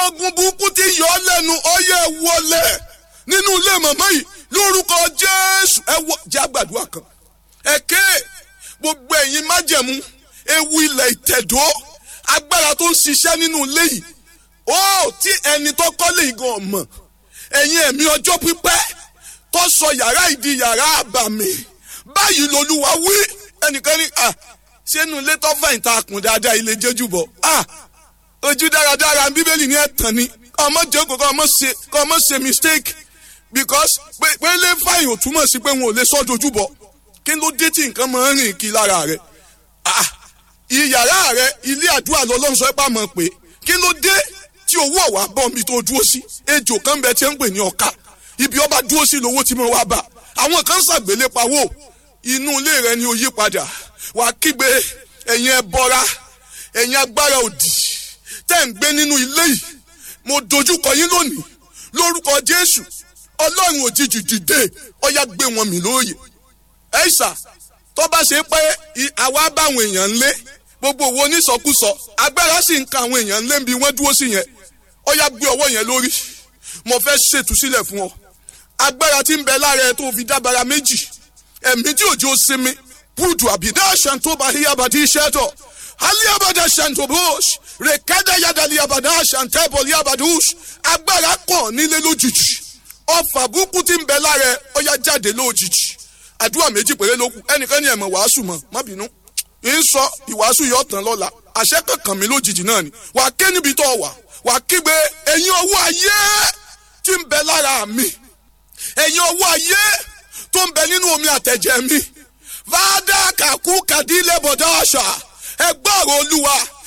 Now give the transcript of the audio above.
ogun burúkú ti yọ ọ́ lẹ́nu ọyẹ wọlé nínú ilé màmá yìí lórúkọ jésù ẹ wọ jágbàdúrà kan ẹ̀kẹ́ gbogbo ẹ̀yin májẹ̀mú ewu ilẹ̀ ìtẹ̀dó agbára tó ń ṣiṣẹ́ nínú ilé yìí ó tí ẹni tó kọ́lé igan mọ̀ ẹ̀yin ẹ̀mí ọjọ́ pípẹ́ tó sọ yàrá ìdí yàrá àbàmì báyìí lolúwa wí ẹnìkan ní à sínú ilé tó fẹ̀yìn tá a kùn dáadáa ilé jẹ́jú bọ̀ à ojú dáradára bíbélì ní ẹ̀tàn ni kọ́ ọmọ jókòó kọ́ ọmọ ṣe kọ́ ọmọ ṣe mistake because pé pé lè fàyìn ò túmọ̀ sí pé wọn ò lè sọ́ dojú bọ̀ kí ló dé tí nǹkan máa ń rìn kí lára rẹ̀ ah ìyàrá rẹ̀ ilé àdúrà lọ́lọ́run sọ pé àmọ́ pé kí ló dé tí owó ọ̀wá bọ̀ mi tó dúró sí ejò kan bẹ tí ń pè ní ọ̀ka ibi ọba dúró sí lówó tí mo wá bá àwọn kan ṣàgbélé pawó inú ilé rẹ ni ó yí padà wà á kígbe ẹ̀yin ẹbọra ẹ̀yin agbára òdì tẹ́ ń gbé nínú ilé yìí mo dojúkọ yín lónìí lórúkọ jésù ọlọ́run òjijì dìde ọyá gbé wọn mì lóòyè ẹ̀ṣà tó bá ṣe pé àwa báwọn èèyàn ń lé gbogbo owó onísọkúsọ agbára sì ń ka àwọn èèyàn ń lé bí wọ́n dúró sí yẹn ọyá gbé ọwọ́ yẹn lórí mo fẹ́ ṣètúsílẹ̀ fún ọ agbára tí ń bẹ lára ẹ tó fi dábàrà méjì ẹ̀mí tí òjò sinmi púùtù àbídá ṣàǹtóbà híyàbàdí iṣẹ́tọ̀ alíyàbàdà ṣàǹtóbòs rèkádà yàdàlíyàbàdà ṣàǹtẹ́bọ̀ líyàbàdùs agbára kàn nílé lójijì ọfà burúkú tí ń bẹ lára ẹ ọyá jáde lójijì àdúrà méjì péré ló kù ẹnìkan ní ẹ̀mọ̀ wàásù mọ̀ má bínú ń sọ ìwàásù yóò tán lọ́la àṣẹ kankan mi lójijì náà ni wà á ké níbi tó wà wà á kígbe ẹ̀yin ọwọ́ ayé tí ń bẹ lára mi ẹ̀yin ọwọ́ ayé tó ń bẹ nínú omi àtẹ̀jẹ̀ mi fàdà kàkú kàdílé bọ̀dá àṣà ẹgbọ́rọ̀ olúwa